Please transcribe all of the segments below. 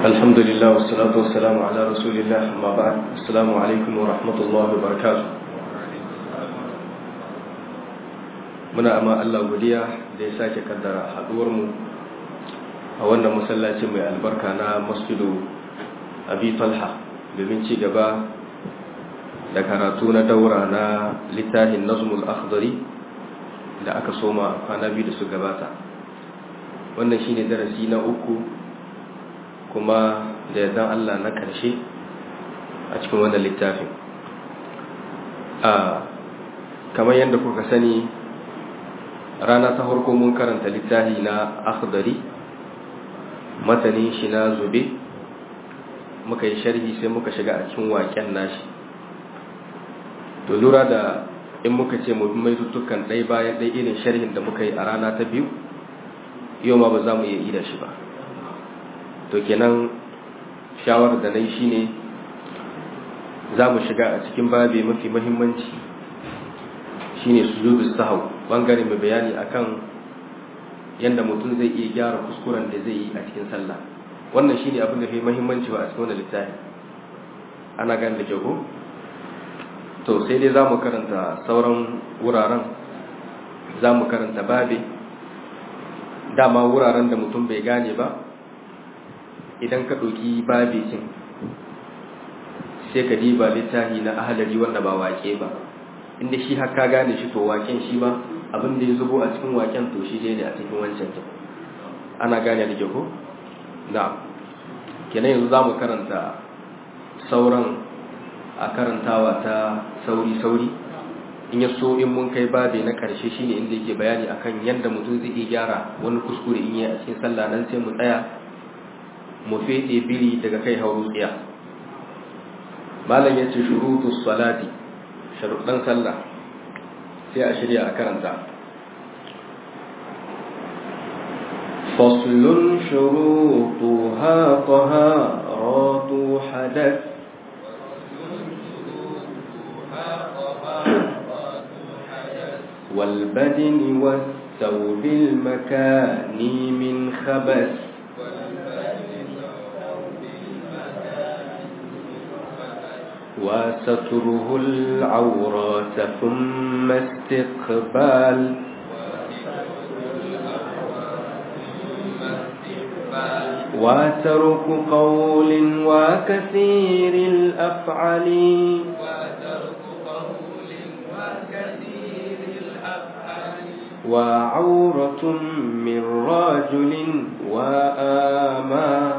الحمد لله والصلاة والسلام على رسول الله أما بعد السلام عليكم ورحمة الله وبركاته muna amma Allah godiya da ya sake kaddara haduwarmu a wannan masallaci mai albarka na masjidu abi talha domin ci gaba da karatu na daura na littafin nazmul akhdari da aka soma kwana biyu da su gabata wannan shine darasi na uku kuma da yardan Allah na ƙarshe a cikin wannan littafin a kamar yadda kuka sani rana ta farko mun karanta littafi na akhdari matanin shi na zube muka yi sharhi sai muka shiga a cikin waƙen nashi to lura da in muka ce mu mai tuttukan ɗai bayan ɗai irin sharhin da muka yi a rana ta biyu yau ma ba za mu iya ida shi ba to kenan shawarar da na yi shine za mu shiga a cikin babi mafi mahimmanci shine sujudu sahau bangare mai bayani akan yadda mutum zai iya gyara kuskuren da zai yi a cikin sallah wannan shine abin da fi mahimmanci ba a cikin wannan littafi ana gane da kyau to sai dai za mu karanta sauran wuraren za mu karanta babi dama wuraren da mutum bai gane ba idan ka ɗauki babicin sai ka diba littafi na ahalari wanda ba wake ba inda shi haka gane shi to waken shi ba abin da ya zubo a cikin waken to shi ne a cikin wancan ta ana gane da ko na kenan yanzu za mu karanta sauran a karantawa ta sauri-sauri in ya so in mun kai babe na karshe shine inda yake bayani akan yadda mutum zai iya gyara wani kuskure in yi a cikin sallah nan sai mu tsaya mu fede biri daga kai hauru tsiya malam yace shurutu salati sharuɗan sallah sai a shirya a karanta faslun shurutuha taharatu hadath والبدن والثوب المكان من خبث وستره العورات ثم استقبال وترك قول وكثير الأفعال وعورة من رجل وآما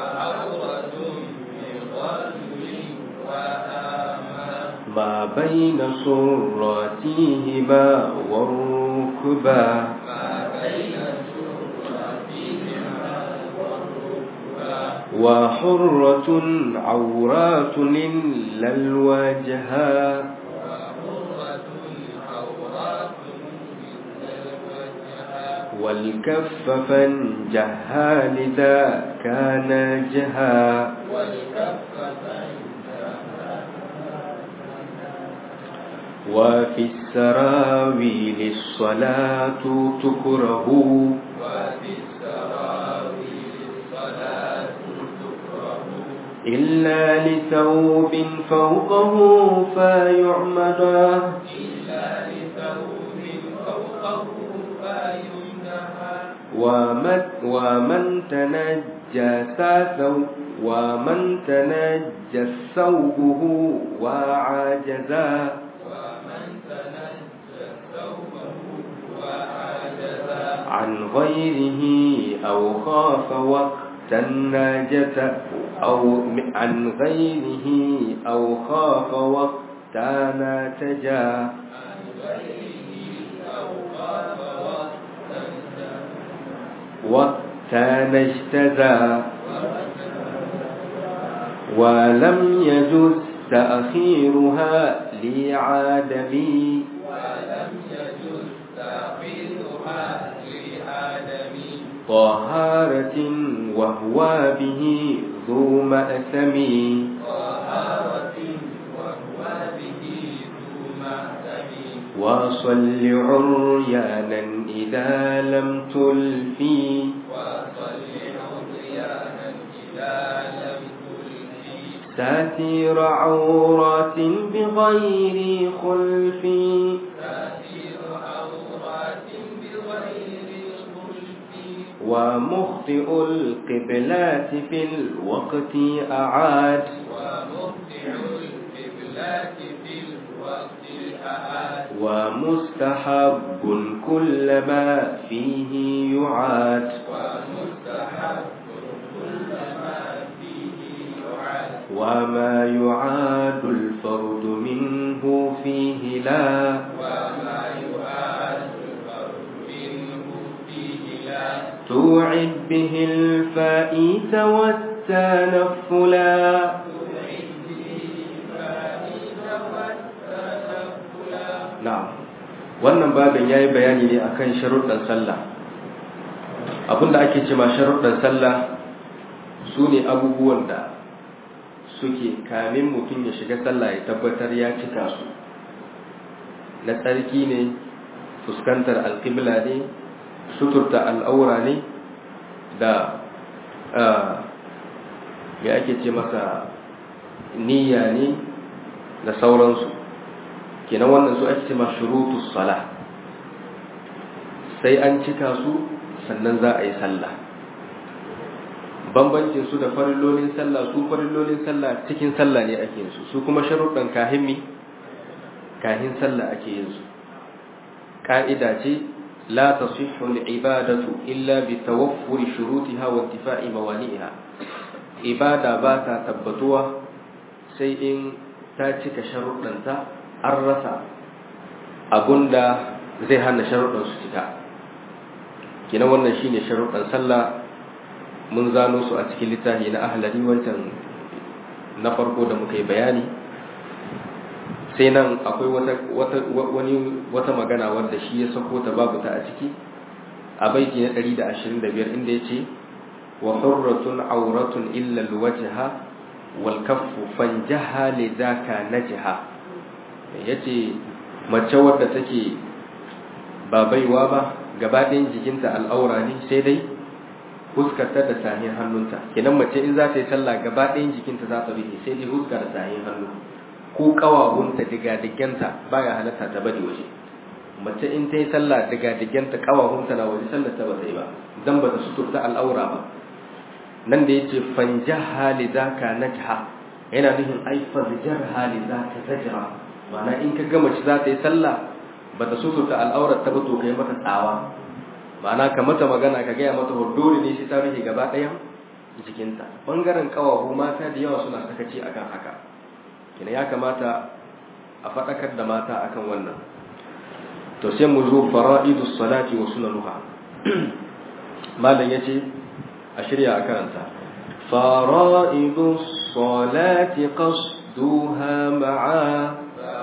ما بين سراتهما والركبا وحرة عورات إلا الوجها والكف فانجها لذا كان جها وفي السراويل الصلاة تكره وفي السراويل الصلاة تكره إلا لثوب فوقه فيعمد إلا لثوب فوقه فيمنها ومن, ومن تنجس ثوب ومن تنجس ثوبه وعجزا ومن تنجس ثوبه وعجزا عن غيره أو خاف وقت الناجة أو عن غيره أو خاف وقت ناتجا عن غيره أو خاف وقتا وقت نجتزا ولم يجز تأخيرها لعادمي ولم يجوز تأخيرها لآدم طهارة وهو به ذو مأثم طهارة وهو به ذو مأثم وصل عريانا إذا لم تلفي وصل عريانا إذا ساتير عورات بغير خلف تأثير عورات بغير خلف ومخطئ القبلات في الوقت أعاد ومبدع القبلات في الوقت الأعاد ومستحب كل ما فيه يعاد ومستحب كل ما فيه يعاد وما يعاد الفرد منه فيه لا وما يعاد الفرد منه فيه لا توعد به الفائت والتنفلا na'am wannan babin yayi bayani ne akan sharuɗan sallah abinda ake cewa sharuɗan sallah sune abubuwan da suke kamin mutum ya shiga sallah ya tabbatar ya cika su na tsarki ne fuskantar alƙibla ne suturta al'aura ne da ya ake ce masa niyya ne da sauransu kenan wannan su ake cewa shurutus sala sai an cika su sannan za a yi sallah bambancin su da farillolin sallah su farillolin sallah cikin sallah ne ake yin su su kuma sharuɗan kahin mi kahin sallah ake yin su ka'ida ce la tasihhu al-ibadatu illa bi tawaffuri shurutiha wa intifa'i mawani'iha ibada ba ta tabbatuwa sai in ta cika sharuɗanta an rasa abunda zai hana sharuɗan su cika kina wannan shine sharuɗan sallah mun zano su a cikin littafi na ahlari wancan na farko da muka yi bayani sai nan akwai wata wata wani wata magana wanda shi ya sako ta babu ta a ciki a baiti na 125 inda yace wa hurratun auratun illa alwajha wal kaffu fanjaha lidaka najha yace mace wadda take ba baiwa ba gabaɗayan jikinta al'aura ne sai dai huskarta da sahin hannunta kenan mace in za ta yi sallah gabaɗayan jikinta za ta rufe sai dai huska da sahin hannu ko ƙawahunta diga-diganta baya halatta ta bari waje mace in ta yi sallah diga-diganta ƙawahunta na waje sallar ta ba ta yi ba dan ba ta suturta al'aura ba nan da yace fanja hali zaka najha yana nufin ai farjar hali zaka zajra ma'ana in ka ga mace za ta yi sallah ba ta suturta al'aurar ta ba to kai mata tsawa ma'ana ka mata magana ka gaya mata dole ne shi ta rufe gaba ɗayan jikinta bangaren kawahu mata da yawa suna sakaci akan haka kina ya kamata a faɗakar da mata akan wannan to sai mu zo fara'idus salati wa sunanuha malam yace a shirya a karanta fara'idus salati qasduha ma'a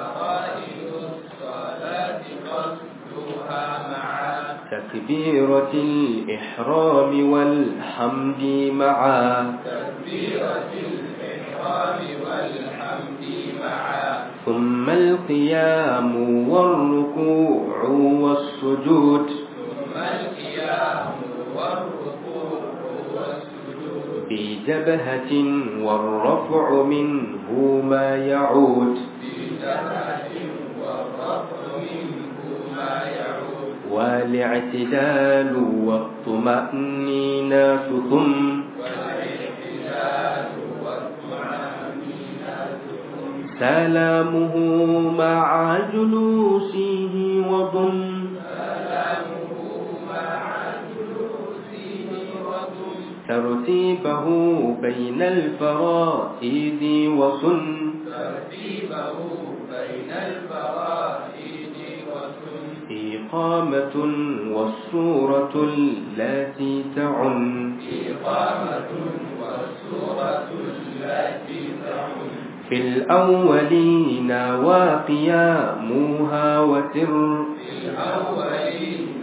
تكبيرة الإحرام والحمد معا تكبيرة الإحرام والحمد معا ثم القيام والركوع والسجود ثم القيام والركوع والسجود بجبهة والرفع منه ما يعود بجبهة والرفع منه ما يعود والاعتدال والطمأنينة ثم والاعتدال والطمأنينة ثم سلامه مع جلوسه وضم سلامه مع جلوسه وضم ترتيبه بين الفرائض وسن ترتيبه بين الفرائض وسن إقامة والصورة التي تعن إقامة والسورة التي تعم في الأولين وقيامها وسر في الأولين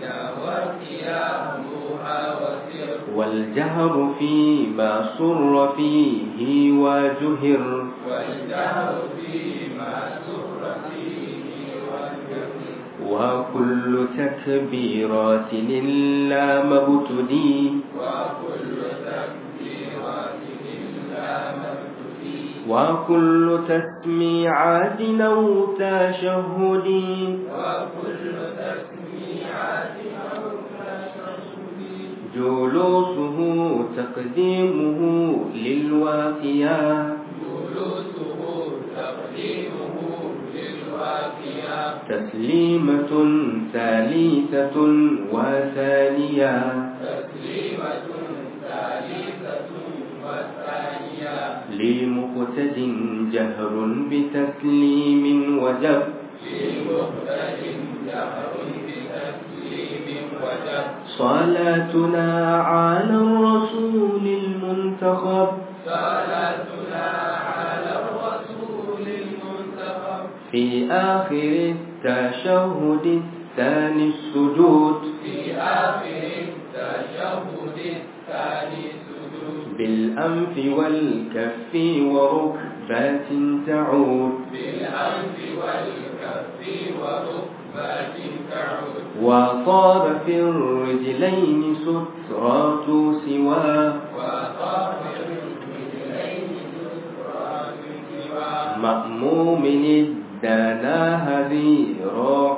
وقيامها وسر والجهر فيما سر فيه وجهر والجهر فيما سر فيه والجهر وكل تكبيرات إلا مبتدي وكل تكبيرات إلا مبتدي وكل تسميعات أو تشهد وكل تسميعات أو تشهد جلوسه تقديمه للواقية جلوسه تقديمه للواقية تسليمة ثالثة وثانية تسليمة ثالثة والثانية لمقتد جهر بتسليم وجب لمقتد جهر بتسليم وجب صلاتنا على الرسول المنتخب صلاتنا على الرسول المنتخب في آخر التشهد الثاني السجود في آخر التشهد الثاني سجود بالأنف والكف وركبات تعود بالأنف والكف وركبات تعود وصار في الرجلين سترات سواه وطاف الرجلين سفرات سوى مأموم الدنا ذراع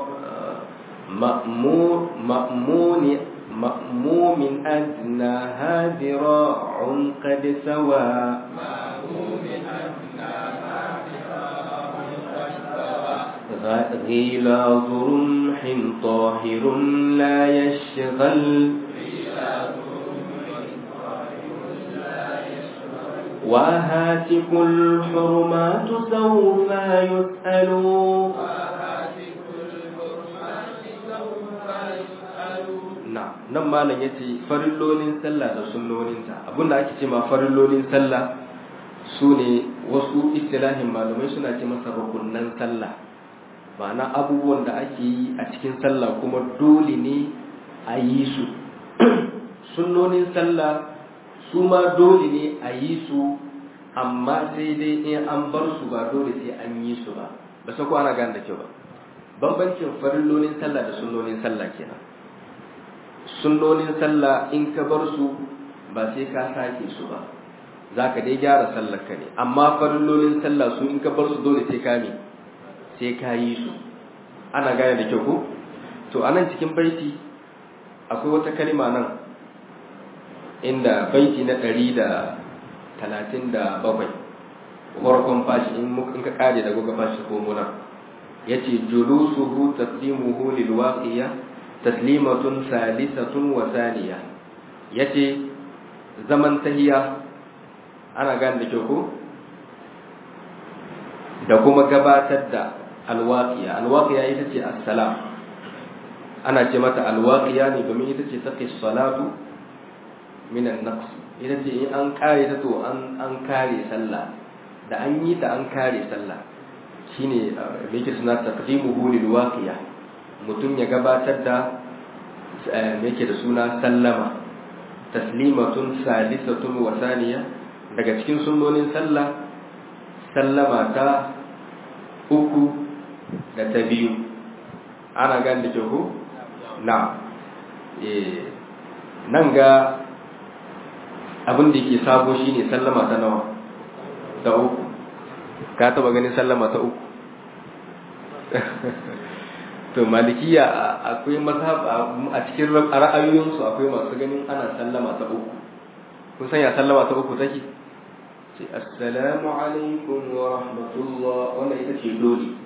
مأمور مأمون مأموم أدناها ذراع قد سوى مأموم أنها ذراع قد سوى غلاظ رمح طاهر لا يشغل وهاتك الحرمات سوف يسأل وهاتف الحرمات سوف يسأل na nan malam ya ce farillolin sallah da sunnoninta abinda ake ce ma farillolin sallah su ne wasu istilahin malamai suna ce masa rukunnan sallah ma'ana abubuwan da ake yi a cikin sallah kuma dole ne a yi su sunnonin sallah su ma dole ne a yi su amma sai dai in an bar su ba dole sai an yi su ba ba sai ko ana gane da kyau ba bambancin farillolin sallah da sunnonin sallah kenan sunnonin sallah in ka bar su ba sai ka sake su ba za ka dai gyara sallar ka ne amma farillolin sallah su in ka bar su dole sai ka me sai ka yi su ana gane da kyau ko to anan cikin baiti akwai wata kalma nan inda baiti na ɗari da talatin da bakwai farkon fashi in mu- in ka kare da goga fashi ko muna yace julusuhu taslimuhu lil waqiya taslimatun salisatun wa thaniya yace zaman tahiya ana gane da kyau ko da kuma gabatar da alwaqiya alwaqiya ita ce assalam ana ce mata alwaqiya ne domin ita ce taqi salatu min an-naqs ita ce in an kare ta to an an kare sallah da an yi ta an kare sallah shine me yake suna taqdimuhu lil waqiya mutum ya gabatar da me yake da suna sallama taslimatun salisatun wa thaniya daga cikin sunnonin sallah sallama ta uku da ta biyu ana gane da kyau ko na eh nan ga abin da yake sabo shine sallama ta nawa ta uku ka taba ganin sallama ta uku to malikiya akwai mazhab a cikin ra'ayoyinsu akwai masu ganin ana sallama ta uku kun san ya sallama ta uku take ce assalamu alaikum wa rahmatullah wannan ita ce dole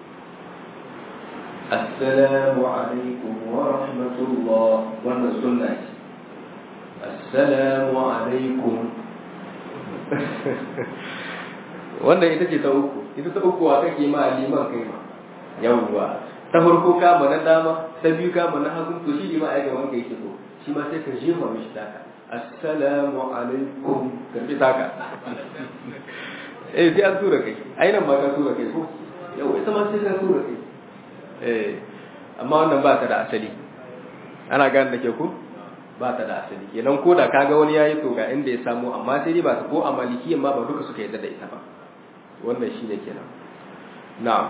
assalamu alaikum wa rahmatullah wannan sunna ce assalamu alaikum wannan ita ce ta uku ita ta uku wa kake ma liman kai ma yawwa ta farko ka na dama ta biyu ka na hagu to shi liman aika wanka yake so shi ma sai ka jefa mishi taka assalamu alaikum karbi taka eh sai an tura kai ai nan ba ka tura kai ko yau ita ma sai ka tura kai eh amma wannan ba ta da asali ana gane da ke ku ba ta da asali kenan ko da kaga wani yayi to ga inda ya samu amma sai dai ba ta ko a malikiyan ma ba duka suka yarda da ita ba wannan shine kenan na'am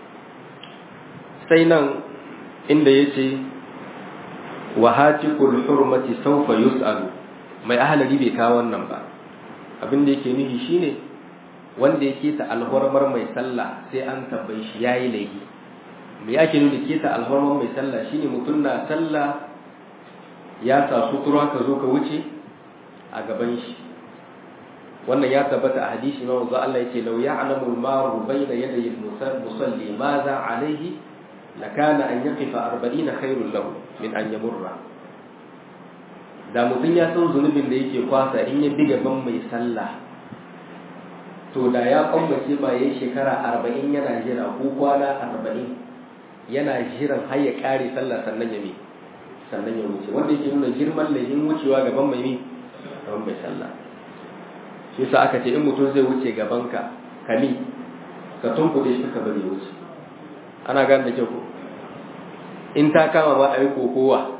sai nan inda yace wa hatikul hurmati sawfa yus'alu mai ahlali bai kawo wannan ba abin da yake nufi shine wanda ya keta alhormar mai sallah sai an tambaye shi yayi laifi me yake nuna keta alhormar mai sallah shine mutum na sallah ya sa sutura ka zo ka wuce a gaban shi wannan ya tabbata a hadisi na wanzu Allah yake lau ya'lamu al-maru bayna yaday al-musalli madha alayhi lakana an yaqifa 40 khairul lahu min an yamurra da mutum ya san zunubin da yake kwasa in ya biga ban mai sallah to da ya kwambace ba yayin shekara 40 yana jira ko kwana 40 yana jiran har ya kare sallah sannan ya mi sannan ya wuce wanda yake nuna girman laifin wucewa gaban mai mi gaban mai sallah shi yasa aka ce in mutum zai wuce gaban ka kami ka tunkuɗe shi ka bari wuce ana gane da kyau in ta kama ma a yi kokowa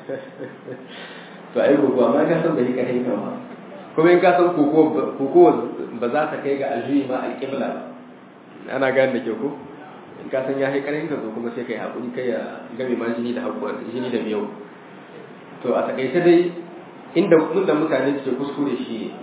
to a yi kokowa ma ka san bai ka hinka ba kuma in ka san kokowa ba za ta kai ga aljuyi ma alƙibla ba ana gane da kyau ko in ka san ya haikarin ka zo kuma sai kai haƙuri kai ya game ma jini da haƙuwar jini da miyau to a takaice dai inda da mutane suke kuskure shi ne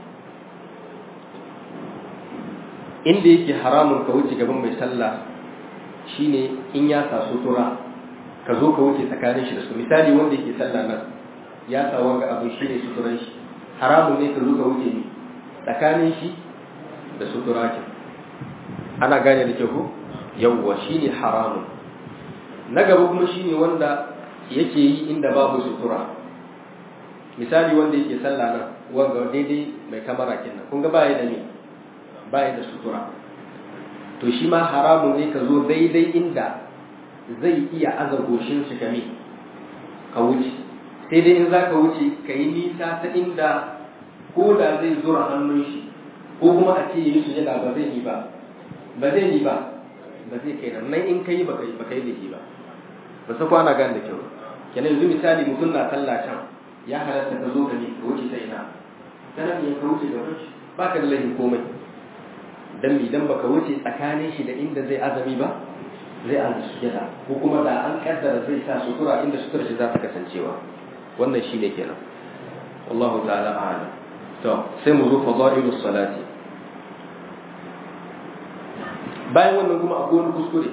inda yake haramun ka wuce gaban mai sallah shine in ya sa sutura ka zo ka wuce tsakanin shi da su misali wanda yake sallah nan ya sa wanga abu shine suturan shi haramun ne ka zo ka wuce ni tsakanin shi da sutura ke ana gane da kyau yawwa shine haramun na gaba kuma shine wanda yake yi inda babu sutura misali wanda yake sallah nan wanga daidai mai kamara kenan kun ga baya da ni baya da sutura to shi ma haramun ne ka zo daidai inda zai iya aza goshin shi kame ka wuce sai dai in za ka wuce ka yi nisa ta inda ko da zai zura hannun shi ko kuma a ce yi sujada ba zai yi ba ba zai yi ba ba zai kai nan nan in ka yi ba kai ba kai da shi ba ba sa kwana gan da kyau kenan yanzu misali mutum na sallah can ya halatta ka zo ka ne ka wuce ta ina ta nan ya ka wuce gaban shi ba ka da laifin komai dan idan baka wuce tsakanin shi da inda zai azami ba zai azu sujada ko kuma da an kaddara zai sa sutura inda sutura shi za ta kasancewa wannan shine kenan wallahu ta'ala a'lam to sai mu zo fadailus salati bayan wannan kuma akwai wani kuskure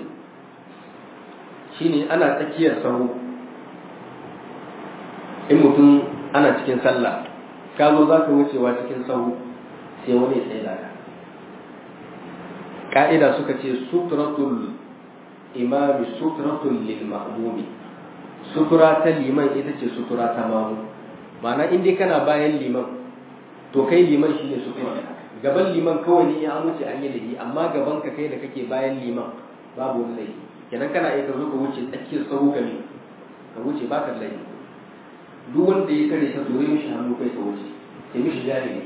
shine ana tsakiyar sahu in mutum ana cikin sallah ka zo za ka wucewa cikin sahu sai wani ya tsaye da ka ka'ida suka ce suturatul imami suturatul lil ma'mumi sutura ta liman ita ce sutura ta mamu ma'ana in dai kana bayan liman to kai liman shine sutura gaban liman kawai ne ya wuce an yi laifi amma gaban ka kai da kake bayan liman babu wani laifi kenan kana iya ka zo ka wuce tsakiyar sahu gami ka wuce ba ka laifi duk wanda ya kare ka zure mishi hannu kai ka wuce sai mishi jari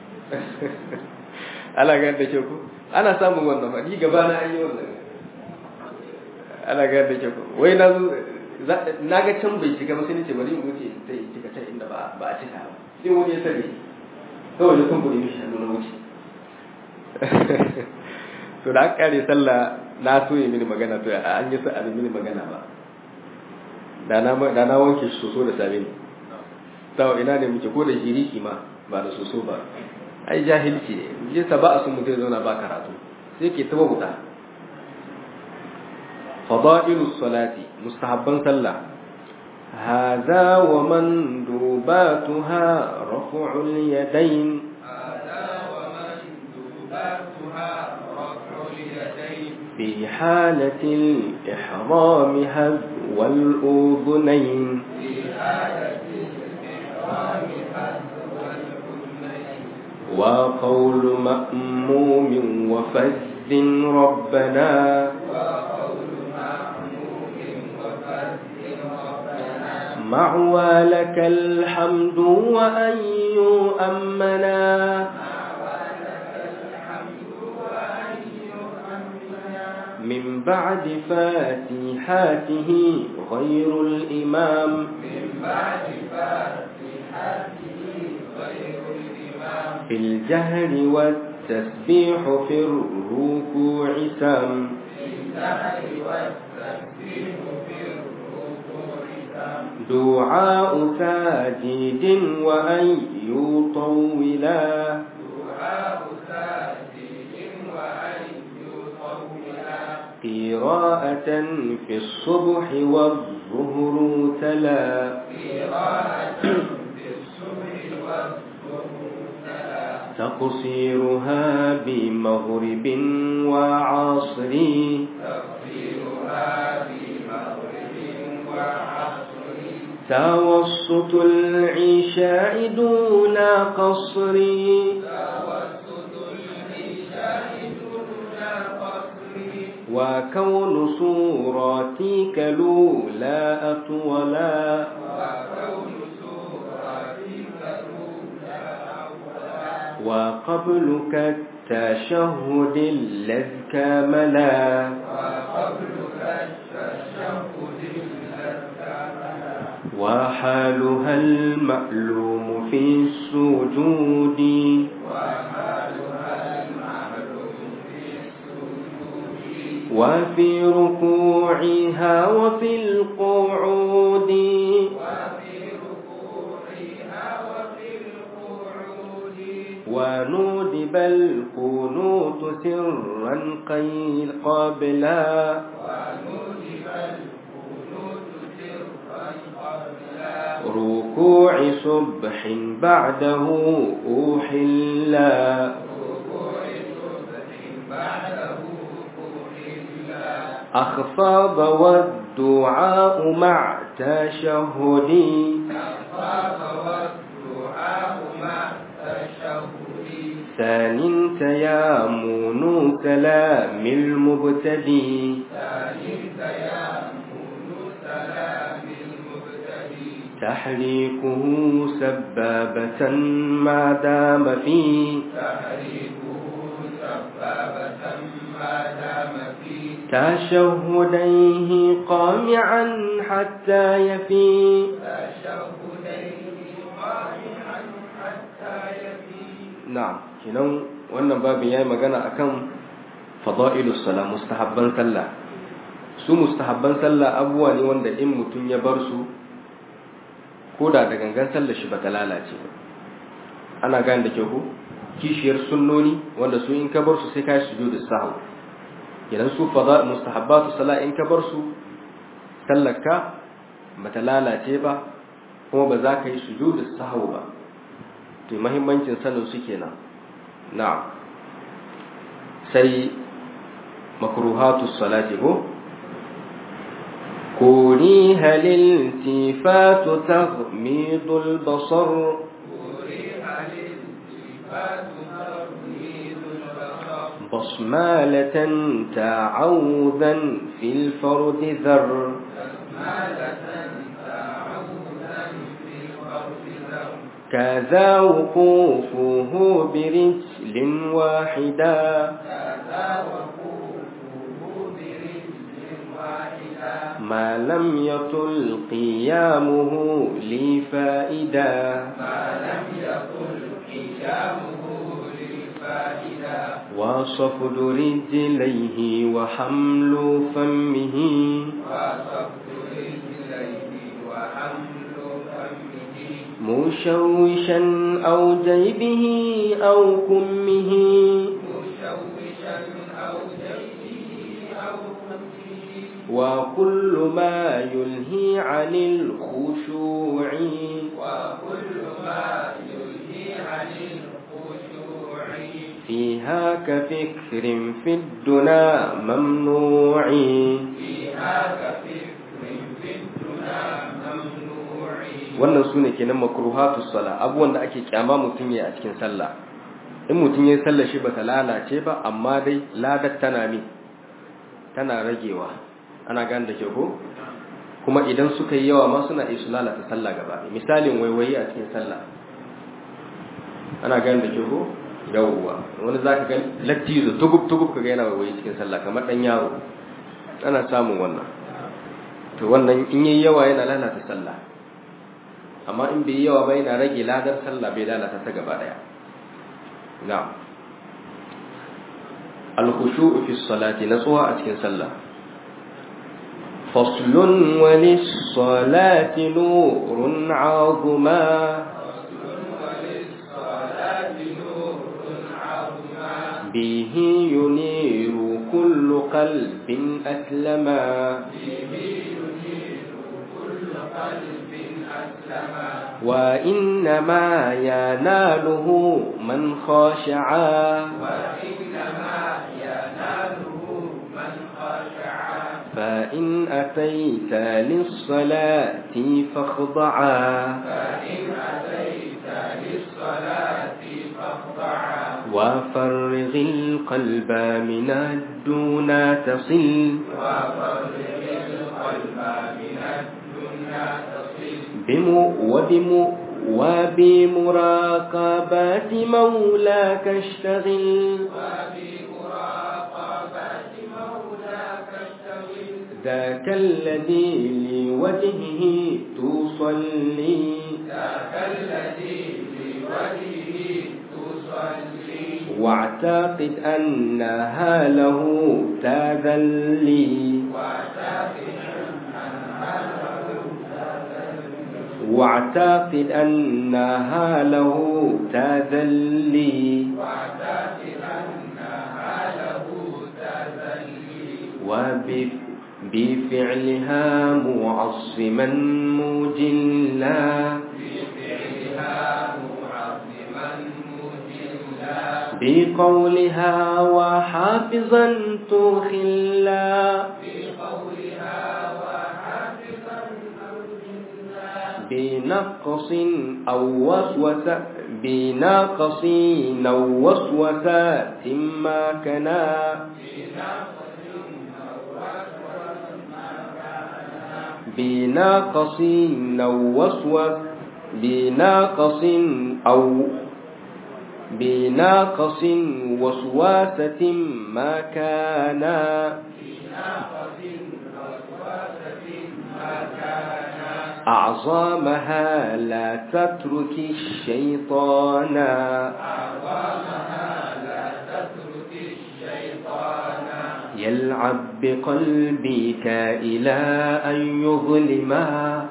ala ga da kyau ko ana samun wannan fa ni gaba na an yi wannan ana ga da kyau wai na zo na ga can bai cika ba sai nace bari in wuce sai in cika can inda ba ba a cika ba sai wani ya sani kawai da kumburi mishi hannu na wuce to da aka kare sallah na so yi mini magana to an yi sa mini magana ba da na da na wanke shi soso da sabe ne tawo ina ne muke ko da jiriki ma ba da soso ba ai jahilci ne je ta ba a sun mutum zauna ba karatu sai ke taba wuta fada'ilus salati mustahabban sallah هذا ومندوباتها رفع اليدين هذا ومندوباتها رفع اليدين في حالة الإحرام هذو الأذنين في حالة الإحرام حذو الأذنين وقول مأموم وفز ربنا وقول معموم وفرد ربنا مع ولك الحمد وأن يؤمنا من بعد فاتحاته غير الإمام من بعد فاتحته غير الإمام في الجهر والتسبيح في الركوع سم في السهر والتسبيح في الركوع سم دعاء ساجد وأن يطولا دعاء ساجد قراءة في الصبح والظهر تلا قراءة في الصبح والظهر تلا تقصيرها بمغرب وعصر تفسيرها بمغرب وعصر توسط العشاء دون قصر توسط العشاء دون قصر وكون صورتك لولا أطولا وكون سورتك الأولى أولا وقبلك التشهد الذي كملا وقبلك التشهد الأكمل وحالها المألوم في السجود وحالها المعلوم في السجود وفي ركوعها وفي القعود وفي ركوعها وفي القعود وندب القنوت سرا قيل قبلا وندب القنوت سرا قبلا ركوع صبح بعده أحلا ركوع صبح بعده قبلا أخفاض والدعاء مع تشهد أخاف والدعاء مع التشهد ثان تيامن كلام المبتدي ثاني تيامن سلام المبتدي تحريكه سبابة ما دام فيه تحريكه سبابة ما دام فيه تشهديه قامعا حتى يفي تشهديه قائعا حتى يفي na'am kinan wannan babin yayi magana akan fada'ilus sala mustahabban sallah su mustahabban sallah abubuwa ne wanda in mutum ya bar su koda da gangan sallar shi bata lalace ba ana gane da kyau ko kishiyar sunnoni wanda su in ka bar su sai kai sujudu sahwi idan su fada mustahabbatu sala in ka bar su sallarka bata lalace ba kuma ba za ka yi sujudu sahwi ba to mahimmancin sanin su kenan na'am sai makruhatu salati ko كوريها الالتفات تغميض البصر أريح الالتفات ترميد البصر بصمالة تعوذا في الفرد ذر بسمالة تعوذا في الأرض ذر كذا وقوفه برجل واحدة كذا وقوفه برجل واحدة ما لم يطل قيامه لفائدة ما لم يكن قيامه للفائدة وصفد رجليه وحمل فمه وصفت رجليه وحمل فمه مشوشا أو جيبه أو كمه مشوشا أو جيبه أو فمه وكل ما يلهي عن الخشوع وكل ما يلهي عن الخشوع فيها كفكر في الدنا ممنوع فيها كفكر في الدنا ممنوع wannan su ne kenan makruhatu sala abubuwan da ake kyama mutum ya a cikin sallah in mutum ya sallah shi bata lalace ba amma dai ladar tana mi tana ragewa ana gane da ke ko kuma idan suka yi yawa ma suna iya su lalata sallah gaba ɗaya. misalin waiwayi a cikin sallah ana gane da ke ko yawwa wani za ka ga lattizo tugub tugub ka ga yana waiwayi cikin sallah kamar ɗan yaro ana samun wannan to wannan in yi yawa yana lalata sallah amma in bai yi yawa ba yana rage ladar sallah bai lalata ta gaba daya na'am al-khushu'u fi salati natsuwa a cikin sallah faslun wa lis-salati nurun 'azima وللصلاة نور عظما bihi yuniru كل قلب أسلما وإنما يناله من خاشعا وإنما يناله من خشع فإن أتيت للصلاة فاخضعا فإن أتيت للصلاة فاخضعا وفرغ القلب من الدون تصل وفرغ القلب من الدنيا تصل بم وبم وبمراقبة مولاك اشتغل وبمراقبة مولاك اشتغل ذاك الذي لوجهه تصلي ذاك الذي لوجهه تصلي واعتقد أنها له تذلي واعتقد أنها له واعتقد أنها له تذلي واعتقد أنها له تذلي وب- بفعلها معصما مجلا بفعلها معظما مجلا بقولها وحافظا تخلا بقولها وحافظا بنقص أو وسوسة بناقص أو وسوسة ما كنا بناقص أو وسوس بناقص أو بناقص وسواسة ما كان أعظمها لا تترك الشيطان يلعب بقلبك إلى أن يظلما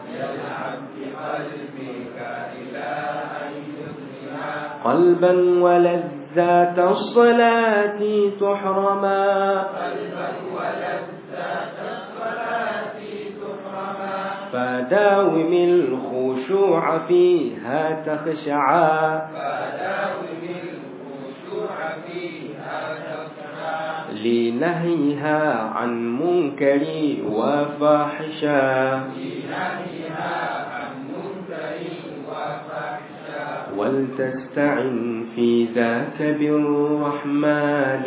قلبا ولذات الصلاة تحرما فداوم الخشوع فيها تخشعا لنهيها عن منكر وفاحشا ولتستعن في ذاك بالرحمن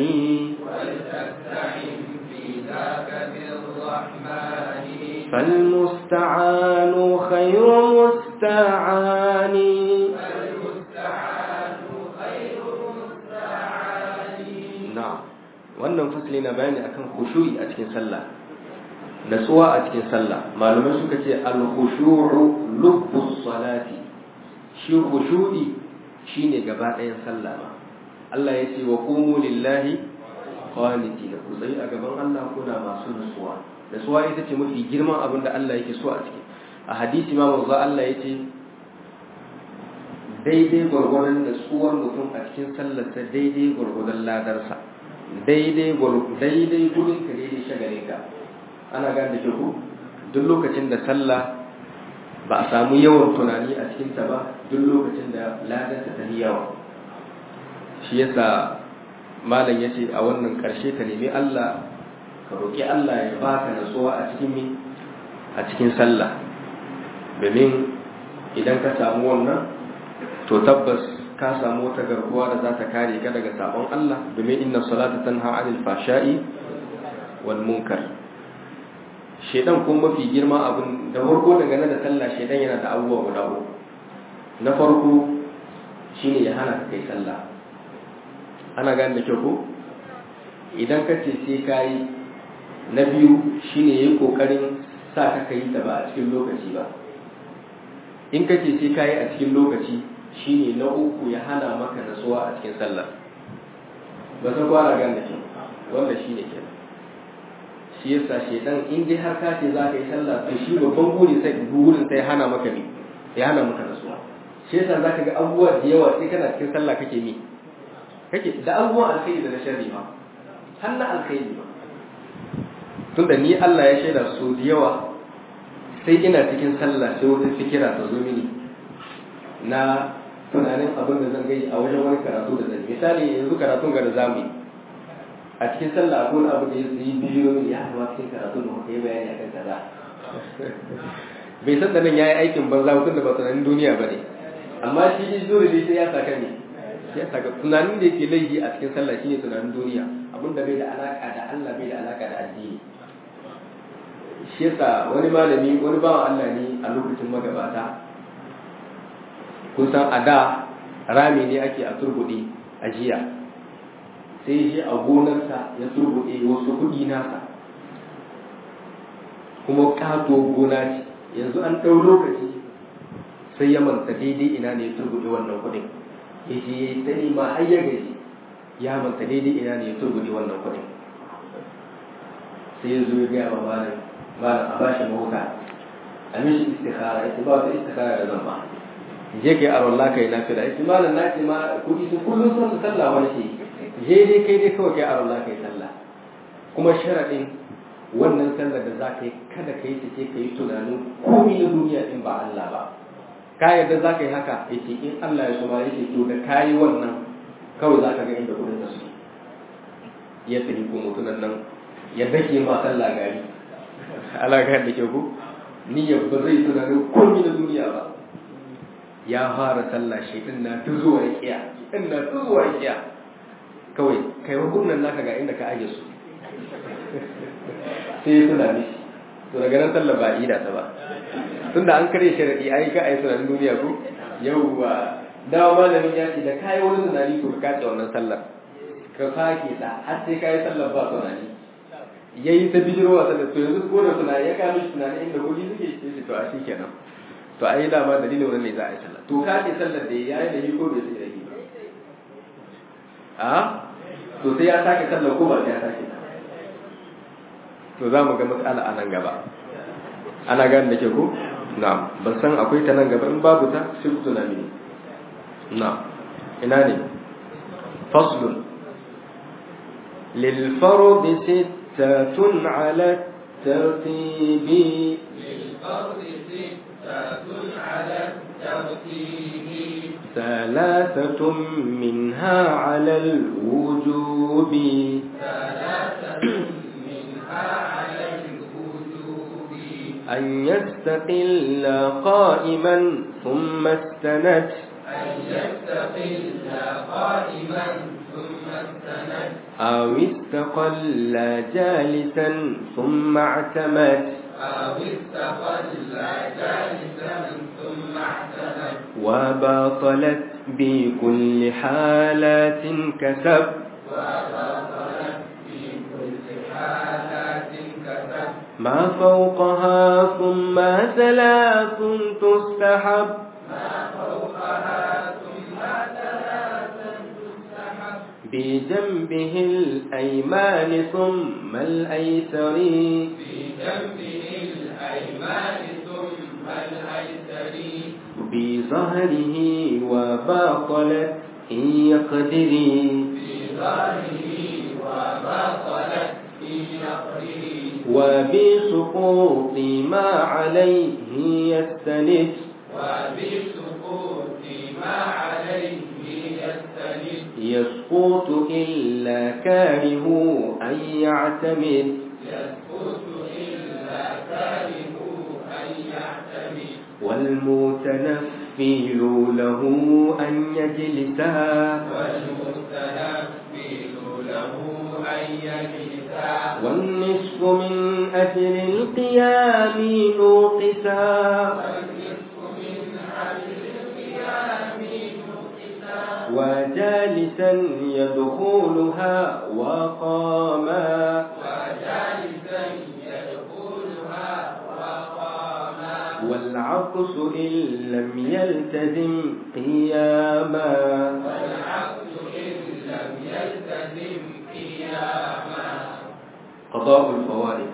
فالمستعان خير مستعان na'am wannan fasli na bayani akan khushu'i a cikin sallah natsuwa a cikin sallah malamai suka ce al-khushu'u lubbus salati shi khushu'i shine gaba ɗayan sallah ma Allah ya ce wa qumu lillahi qanitina ku tsayi a gaban Allah kuna masu natsuwa natsuwa ita ce mafi girman abin da Allah yake so a ciki a hadisi ma manzo Allah ya ce daidai gwargwadon natsuwar mutum a cikin sallarsa daidai gwargwadon ladarsa daidai daidai gudun ka daidai shagalin ka ana gane da ku duk lokacin da sallah ba a samu yawan tunani a cikinta ba duk lokacin da ladarsa ta yi yawa shi yasa malam ya ce a wannan karshe ka nemi Allah ka roƙi Allah ya baka natsuwa a cikin mi a cikin sallah domin idan ka samu wannan to tabbas ka samu wata garkuwa da za ta kare ka daga sabon Allah domin inna salata tanha anil fashai wal munkar shedan kuma mafi girma abin da farko dangane da sallah shedan yana da abubuwa guda uku na farko shine ya hana ka kai sallah ana gane da kyau ko idan ka ce sai kai na biyu shine yayi kokarin sa ka kai ta ba a cikin lokaci ba in ka ce sai kai a cikin lokaci shine na uku ya hana maka nasuwa a cikin sallah ba san kwara gan da shi wanda shine kenan shi yasa shedan in dai har ka ce za ka yi sallah to shi babban buri sai burin sai hana maka ne ya hana maka nasuwa shi yasa za ka ga abubuwa da yawa sai kana cikin sallah kake mi kake da abubuwan alkhairi da na sharri ma har na alkhairi ba tunda ni Allah ya shaida so da yawa sai ina cikin sallah sai wata fikira ta zo mini na tunanin abin da zan gai a wajen wani karatu da zan misali yanzu karatun ga da zamu yi a cikin sallah akwai wani abu da ya yi bidiyo mini ya hawa cikin karatu da muka yi bayani akan kaza bai san da nan yayi aikin banza tun da ba tunanin duniya ba ne amma shi ji zuri dai sai ya saka ne sai ya saka tunanin da yake laifi a cikin sallah shine tunanin duniya abin da bai da alaka da Allah bai da alaka da addini shi yasa wani malami wani bawan Allah ne a lokacin magabata kun san a da rami ne ake a turbuɗe a jiya sai shi a gonarsa ya turbuɗe wasu kuɗi nasa kuma ƙato gona ce yanzu an ɗau lokaci sai ya manta daidai ina ne ya turbuɗe wannan kuɗin ya ce ya yi tsani ma har ya gaji ya manta daidai ina ne ya turbuɗe wannan kuɗin sai ya zo ya gaya wa malam malam a bashi mahuta a mishi istikhara ya ce ba wata istikhara da zan ba je kai a wallah kai na fila yace malam na ce ma kudi sun kullum sun su sallah wani ce je dai kai dai kawai kai a wallah kai sallah kuma sharadin wannan sallar da za ka yi kada ka yi ta ce ka yi tunanin komai na duniya in ba Allah ba ka yarda za ka yi haka yace in Allah ya so ma yace to da ka yi wannan kawai za ka ga inda kudin ka suke ya tafi ko mutunan nan ya dake ma sallah gari alaga da ke ku niyyar ba zai tunanin komai na duniya ba ya fara sallah shi din na ta zuwa kiya din na ta zuwa kiya kawai kai hukunan naka ga inda ka aje su sai ya tuna mishi to daga nan sallah ba ida ta ba tunda an kare sharadi ai ka ai sunan duniya ko yawwa dawa malamin ya ce da kai wani tunani to ka kace wannan sallar ka sake ta har sai kai sallar ba tunani yayi ta bijirwa sallar to yanzu ko da tunani ya ka mishi tunani inda kudi suke ce to a shi kenan to ai dama dalilin wannan ne za a yi sallah to ka ce sallar da ya yi da yi ko bai sai da yi ba a to sai ya sake sallar ko ba sai ya sake ta to za mu ga matsala a nan gaba ana gane da ke ko na ban san akwai ta nan gaba in babu ta sai ku tuna mini na ina ne faslun للفرض ستة على الترتيب للفرض ستة على الترتيب ثلاثة منها على الوجوب ثلاثة منها على الوجوب أن يستقل قائما ثم استند أن يستقل قائما ثم استند أو استقل جالسا ثم اعتمد أو استقل جالسا ثم اعتمد وبطلت بكل حالات كسب وبطلت في كل حالات كسب ما فوقها ثم ثلاث تستحب ما فوقها ثم ثلاثا تستحب بجنبه الأيمان ثم الأيسر بجنبه الأيمان ثم الأيسر بظهره وباطلت إن يقدري بظهره وبطلت في نقره وبسقوط ما عليه يستند وبسقوط ما عليه يستند يسقط إلا كاره أن يعتمد يسقط إلا كاره أن يعتمد والمتنفل له أن يجلسا والمستنفل له أن يجلسا والنصف من أجل القيام نوقسا والنصف من أجل القيام نقصا وجالسا يدخلها وقاما وجالسا يدخلها وقاما والعكس إن لم يلتزم قياما والعبد إن لم يلتزم قياما قضاء الفوائد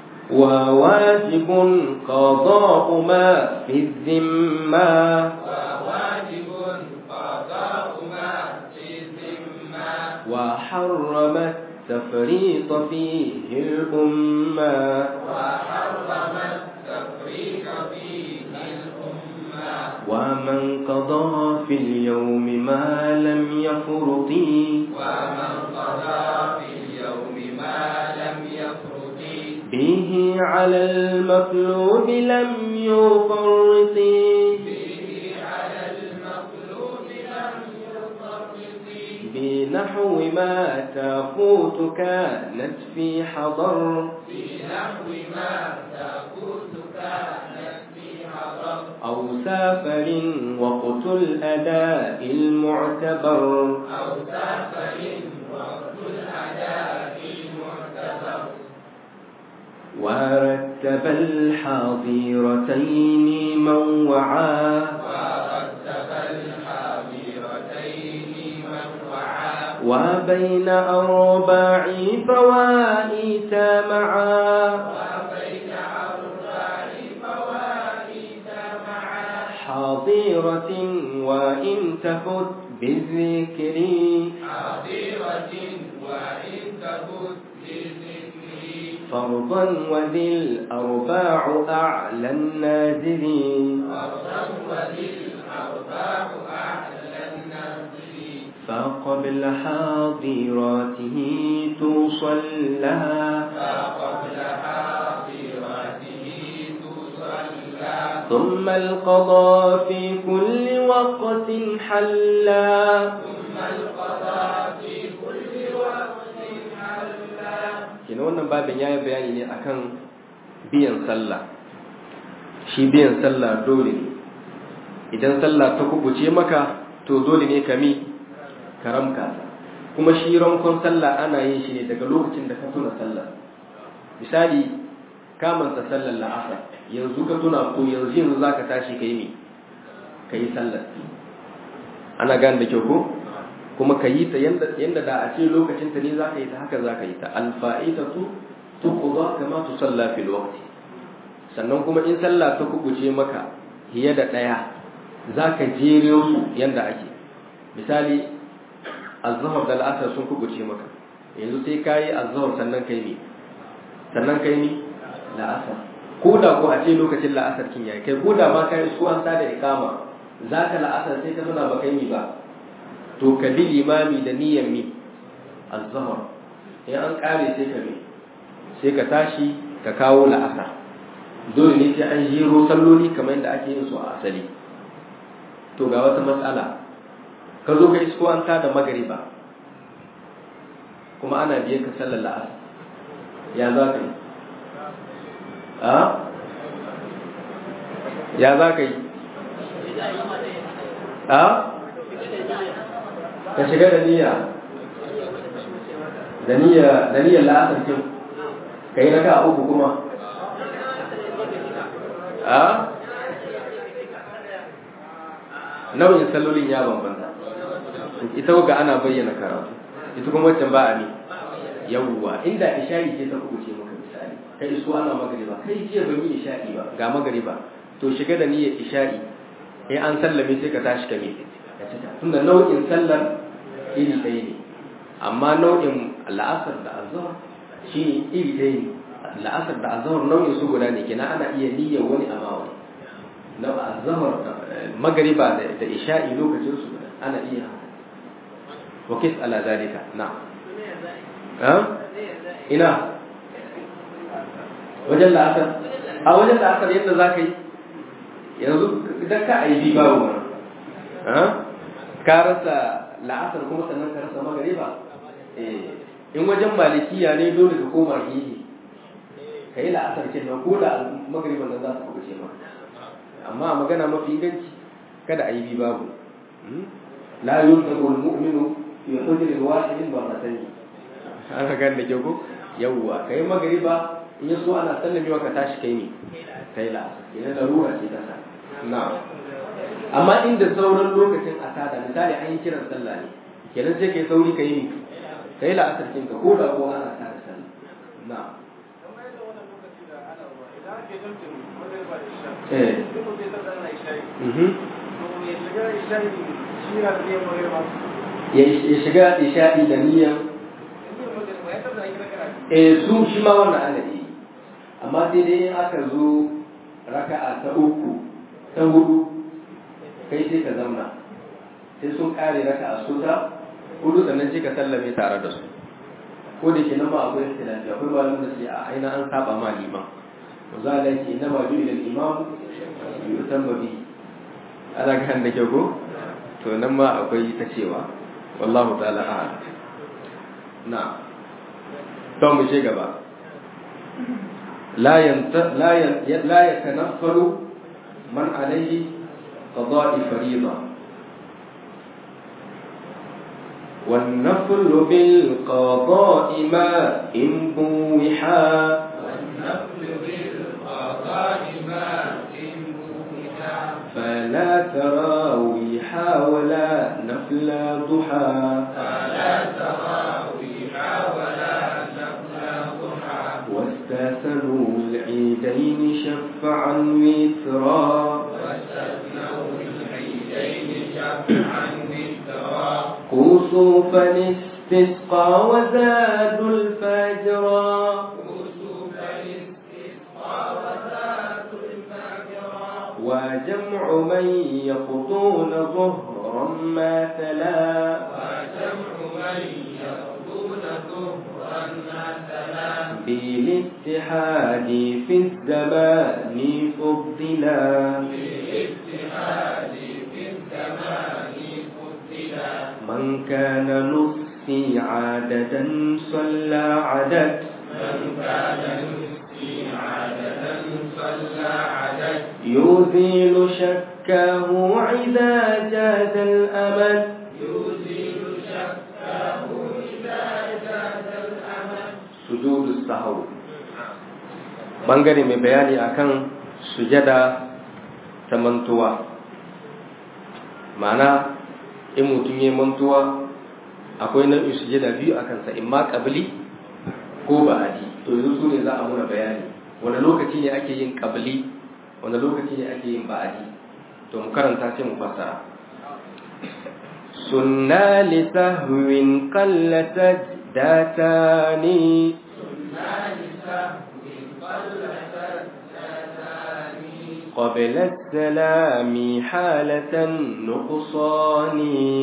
وواجب قضاء ما في الذمة وواجب قضاء ما في الذمة وحرمت التفريط فيه الأمة وحرم التفريق فيه الأمة ومن قضى في اليوم ما لم يفرط ومن قضى في اليوم ما لم يفرط به على المطلوب لم يفرط به على المخلوق لم يفرط بنحو ما تفوت كانت في حضر في نحو ما تفوت كانت في حضر أو سافر وقت الأداء المعتبر أو سافر وقت الأداء المعتبر ورتب الحاضرتين من وعى ورتب الحاضرتين من وعى وبين أربع فوائت معا وبين أربع فوائد معا حاضرة وإن تفت بالذكر حاضرة وإن تفت بالذكر فرضا وذي الأرباع أعلى النازل فرضا وللأرباع أعلى النازل فقبل حاضراته تصلى فقبل حاضرته تصلى ثم القضاء في كل وقت حلا ثم القضاء في كل وقت حلا kina wannan babin ya yi bayani ne akan biyan sallah shi biyan sallah dole ne idan sallah ta kubuce maka to dole ne ka mi karamka kuma shi rankon sallah ana yin shi ne daga lokacin da ka tuna sallah misali ka manta sallar la'asar yanzu ka tuna ko yanzu yanzu za ka tashi ka yi mi ka yi sallar ana gane da kyau ko kuma ka yi ta yanda da a ce lokacin ta ne za ka yi ta haka za ka yi ta alfa'idatu tuqda kama tusalla fil waqti sannan kuma in sallah ta kubuce maka hiye da daya za ka jere su yanda ake misali azhar da al'asar sun kubuce maka yanzu sai ka yi azhar sannan kai ne sannan kai ne la'asar ko da ko a ce lokacin la'asar kin yayi kai ko da ma kai su an da ikama za ka la'asar sai ka tuna ba kai ni ba to ka bi limami da niyyar mi azhar in an kare sai ka bi sai ka tashi ka kawo la'asar dole ne sai an jero salloli kamar yadda ake yin su a asali to ga wata matsala ka zo ka isko an tada magariba kuma ana biye ka sallar la'asar ya za ka yi a ya za ka yi a ka shiga da niyya da niyya da niyyar la'asar kin ka yi raka uku kuma a nau'in sallolin ya bambanta ita ga ana bayyana karatu ita kuma waccan ba a ne yawwa inda ishari ce ta kuce maka misali kai iso ana magariba kai jiya ban yi isha'i ba ga magariba to shiga da niyyar isha'i in an sallame sai ka tashi ka me ka cika tunda nau'in sallar iri ɗaya ne amma nau'in la'asar da azhar shi iri ɗaya ne la'asar da azhar nau'in su guda ne kenan ana iya niyyar wani amma wani na azhar magariba da isha'i lokacin su guda ana iya wa kis ala zalika na ha ina wajen la'asar a wajen la'asar yadda za ka yi yanzu idan ka aibi babu mana ka rasa la'asar kuma sannan ka rasa magariba in wajen malikiya ne dole ka koma hihi ka yi la'asar ke nan ko da magariban nan za su kuɓuce ma amma magana mafi inganci kada a yi bi babu la yuntaru al-mu'minu fi hujrin wahidin marratayn ana gan da ke ko yawwa kai magariba in yaso ana sallamewa ka tashi kai ne kai la'asar kenan larura ce ta sa na amma inda sauran lokacin a tada misali an yi kiran sallah ne kenan sai kai sauri ka yi ni ka yi la'asar kinka ko da ko ana tada sallah na eh ya shiga isha'i da niyyar eh su shi ma wannan ana yi amma sai dai in aka zo raka'a ta uku ta hudu kai sai ka zamna sai sun kare raka'a su ta hudu sannan sai ka sallame tare da su ko da ke nan ma akwai ikhtilafi akwai malamin da sai a aina an saba ma liman za a ce na ma ju'ila al-imam yutamma bi ana kan da kyau ko to nan ma akwai ta cewa wallahu ta'ala a'lam na to mu je gaba la yanta la la yatanaffalu man alayhi qada'i fariida والنفل بالقضاء ما إن بوحا والنفل بالقضاء ما إن بوحا فلا تراويح ولا نفل ضحى فلا تراويح ولا نفل ضحى واستثنوا العيدين شفعا وترا واستثنوا العيدين شفعا وترا كسوفا استسقى وزادوا الفجرا كسوف الاستسقى وذات الفجرا وجمع من يقضون ظهرا ما تلا وجمع من يقضون ظهرا مثلا بالاتحاد في الزمان فضلا بالاجتهاد في الزمان فضلا من كان نصي عادة صلى عدد من كان يسقي عادة صلى عدد يزيل شكاه إذا جاز الأمد يزيل شكه إذا جاز الأمل سجود السهو bangare mai bayani akan sujada ta mantuwa ma'ana in mutum ya mantuwa akwai nau'in sujada biyu a kansa in ma ƙabli ko ba'adi to yanzu su ne za a muna bayani wani lokaci ne ake yin ƙabli wani lokaci ne ake yin ba'adi to mu karanta sai mu fassara sunna li sahwin qalla sajdatani قبل السلام حالة النقصان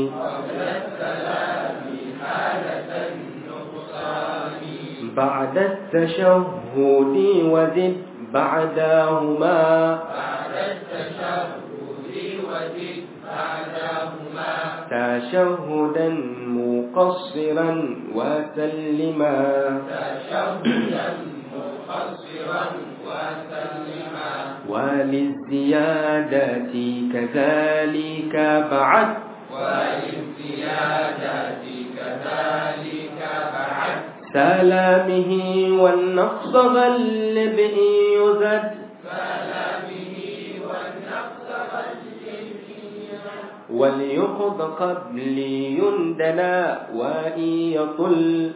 بعد التشهد وزد بعدهما تشهدا مقصرا وسلما وللزيادة كذلك بعد سلامه والنقص غلب إن يزد وليقض قبل يندنا وإن يطل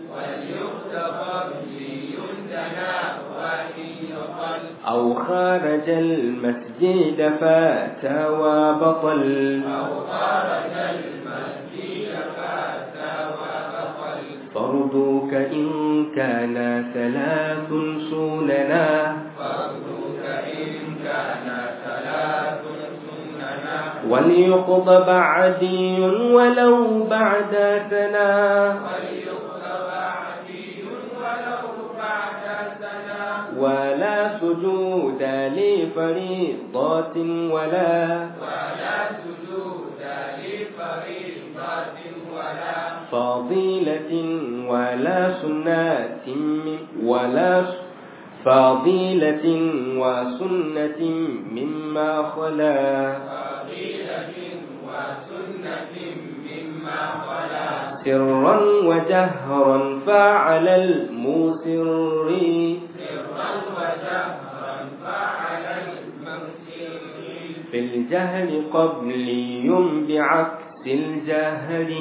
أو خارج المسجد فات وبطل فرضك إن كان ثلاث سننا وليقض بعدي ولو بعد سنا ولا سجود لفريضة ولا فضيلة ولا سنة ولا فضيلة وسنة مما خلا سرا وجهرا فعلى المسر في الجهل قبلي بعكس الجهل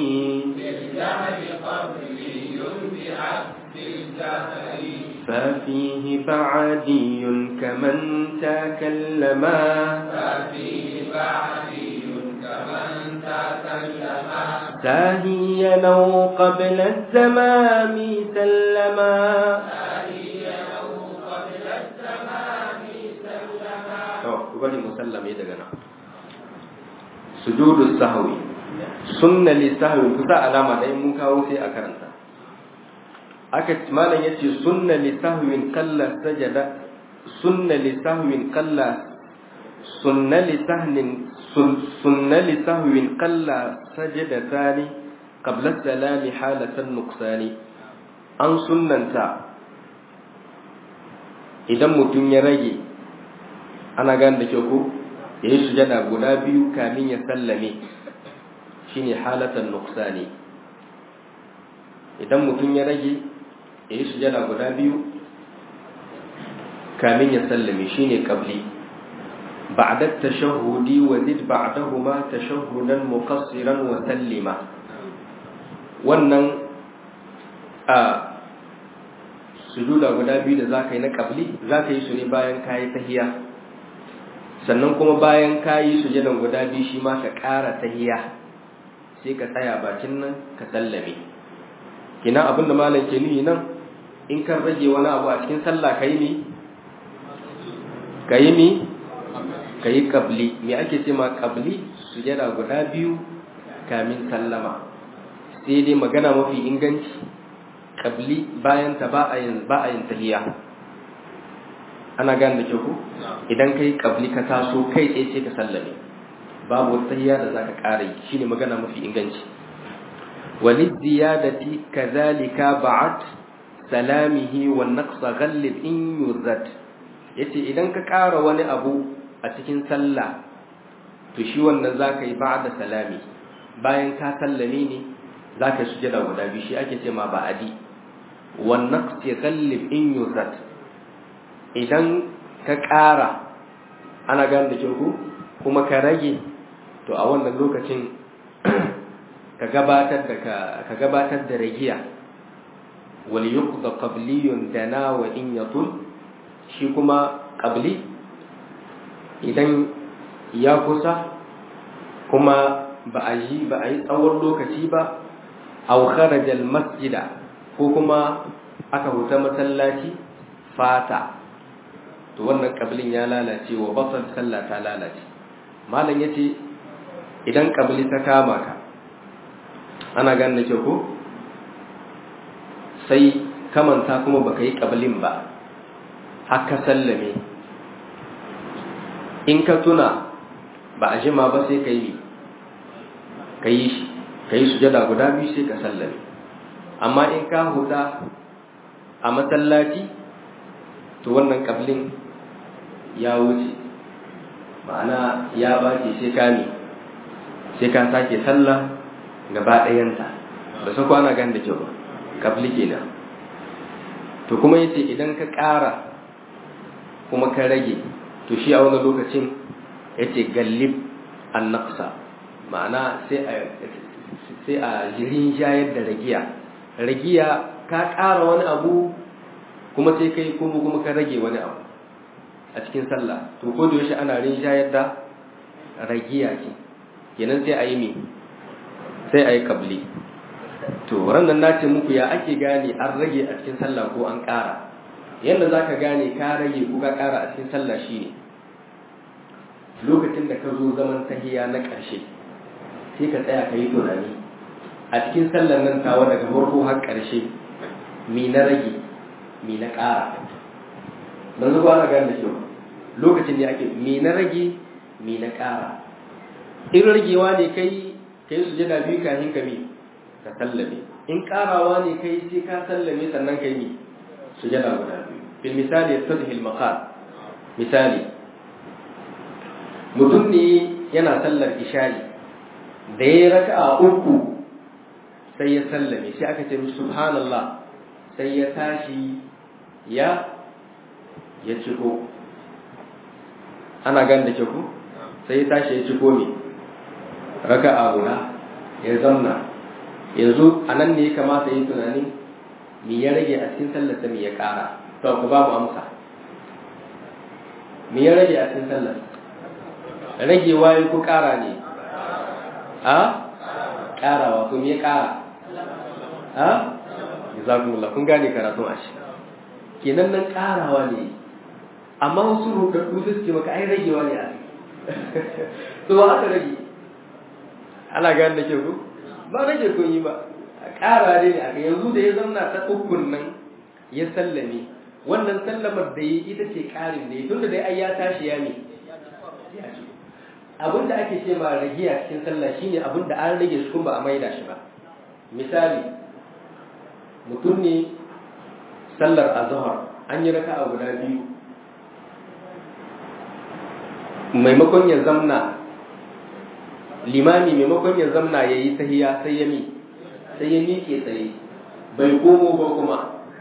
ففيه بعدي كمن تكلما حتى سلما ساهيا أو قبل الزمام سلما ساهيا أو قبل الزمان سلما to ku bari musallame daga nan sujudu sahwi sunna li sahwi kusa alama dai mun kawo sai a karanta aka malam yace sunna li sahwin qalla sajada sunna li sahwin qalla sunna li sahnin sunna li sahwin qalla sajada thani qabla salami halatan nuqsani an sunnanta idan mutum ya rage ana gane da kyau ko ya yi sujada guda biyu kamin ya sallame shine halatan nuqsani idan mutum ya rage ya yi sujada guda biyu kamin ya sallame shine qabli ba'da tashahhudi wa zid ba'dahuma tashahhudan muqassiran wa sallima wannan a sujuda guda biyu da zaka yi na qabli zaka yi su ne bayan kayi tahiyya sannan kuma bayan ka yi sujadan guda biyu shi ma ka ƙara tahiya sai ka tsaya bakin nan ka sallame kina abin da malam ke nuhi nan in kan rage wani abu a cikin sallah ka yi mi ka yi mi ka yi ƙabli me ake ce ma ƙabli sujada guda biyu kamin sallama sai dai magana mafi inganci ƙabli bayan ta ba a yin tahiya ana gane da ke ku idan kai kabli ka taso kai tsaye ce ka sallame babu wata tahiyya da zaka ƙara yi shine magana mafi inganci walid ziyadati kadhalika ba'at salamihi wa naqsa ghallib in yuzat yace idan ka ƙara wani abu a cikin sallah to shi wannan zaka yi ba'da salami bayan ka sallame ne zaka sujada guda biyu shi ake ce ma ba'adi wa naqsi ghallib in yuzat idan ka ƙara ana gane da ku kuma ka rage to a wannan lokacin ka gabatar da ka gabatar da ragiya wal yuqda qabliyun dana wa in yatul shi kuma qabli idan ya kusa kuma ba a yi ba a yi tsawon lokaci ba aw kharaja al masjida ko kuma aka huta masallaci fata to wannan kabilin ya lalace wa basal sallah ta lalace malam yace idan kabili ta kama ka ana ganin ke ko sai kamanta kuma baka yi kabilin ba haka sallame in ka tuna ba a jima ba sai ka yi ka yi shi ka yi sujada guda biyu sai ka sallame amma in ka huda a masallaci to wannan kabilin ya wuce ma'ana ya bace sai ka ne sai ka sake sallah gaba ɗayanta ba su kwana gan da kyau ba kabli kenan to kuma yace idan ka ƙara kuma ka rage to shi a wani lokacin yace gallib an naqsa ma'ana sai a sai a jirin shayar da ragiya ragiya ka ƙara wani abu kuma sai kai kuma kuma ka rage wani abu a cikin sallah to ko da yaushe ana rinjayar da ragiya ce kenan sai a yi mi sai a yi kabli to ranar na ce muku ya ake gane an rage a cikin sallah ko an ƙara yadda za ka gane ka rage ko ka ƙara a cikin sallah shine lokacin da ka zo zaman tahiya na ƙarshe sai ka tsaya ka yi tunani a cikin sallar nan tawa daga farko har ƙarshe mi na rage mi na ƙara don zuwa na gane da kyau lokacin da ake mi na rage mi na ƙara in ragewa ne kai ka yi sujada biyu kafin ka mi ka sallame in ƙarawa ne kai sai ka sallame sannan ka yi mi sujada guda biyu bil misali ya tadhil maqal misali mutum ne yana sallar isha'i da ya raka'a uku sai ya sallame sai aka ce mishi subhanallah sai ya tashi ya ya ciko ana gan da ku sai ya tashi ya ciko ne raka'a guda ya zamna yanzu a nan ne ya kamata yi tunanin me ya rage a cikin sallarsa me ya kara to ku ba mu amsa me ya rage a cikin sallar ragewa ya ku kara ne a ƙarawa kun yi ƙara a jazakumullah kun gane karatun ashi kenan nan ƙarawa ne amma wasu rudaddu su ce maka ai ragewa ne a to ba aka rage ana gane da ke ku ba rage kun yi ba ƙara ne aka yanzu da ya zamna ta ukun nan ya sallame wannan sallamar da yi ita ce ƙarin da ya tunda dai ai ya tashi ya ne abin da ake ce ma ragiya cikin sallah shine abin da an rage shi kuma ba a maida shi ba misali mutum ne sallar azhar an yi raka'a guda biyu maimakon ya zamna limami maimakon ya zamna ya yi tahiya sai ya mi sai ya miƙe tsaye bai komo ba kuma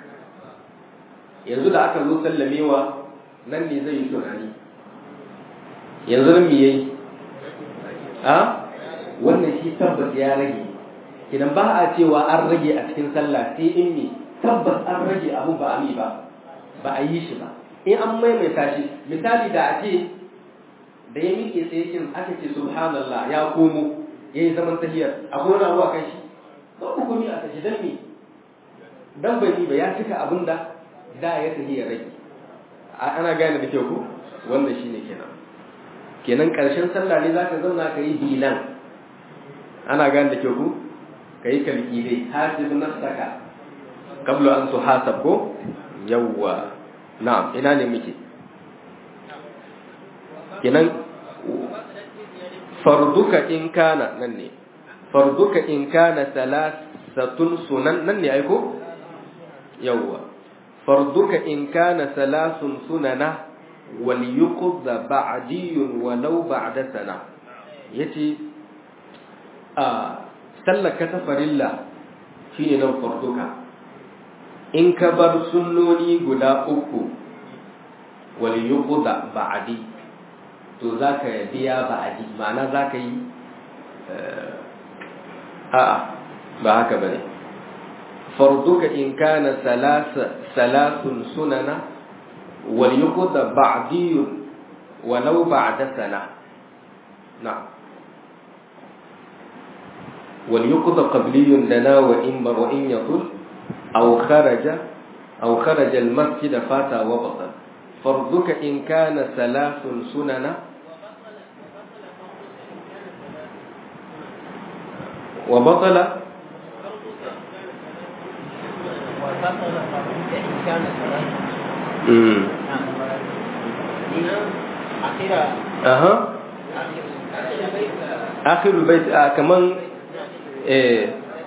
yanzu da aka zo sallamewa nan ne zai yi tunani yanzu nan me yayi a wannan shi tabbas ya rage idan ba a cewa an rage a cikin sallah sai in ne tabbas an rage abu ba a mi ba ba a yi shi ba in an maimaita shi misali da a ce da ya miƙe sai kin aka ce subhanallah ya komo ya yi zaman tahiyar akwai wani abu a kan shi ba ku komi a tashi dan me dan bai ba ya cika abin da da ya tahiyar rage ana gane da kyau ku wannan shine kenan kenan karshen sallah ne zaka zauna ka yi bilan ana gane da kyau ku ka yi kalki dai hasib nafsaka qabla an tuhasab ko yawwa na'am ina ne muke kenan farduka in kana nan ne farduka in kana salasatun sunan nan ne aiko yawwa farduka in kana salasun sunana wal yuqda ba'diyun walau ba'da sana yace a sallaka ta farilla shine nan farduka in ka bar sunnoni guda uku wal yuqda ba'di to za ka biya ba'adi ma'ana za ka yi a'a ba haka ba ne farduka in kana salasun sunana wal yuqda ba'diyun walau ba'da sana na'am wal yuqda qabliyun lana wa in bar wa in yatul aw kharaja aw kharaja al masjid fata wa batal farduka in kana salasun sunana وبطل امم اها اخر البيت آه كمان إيه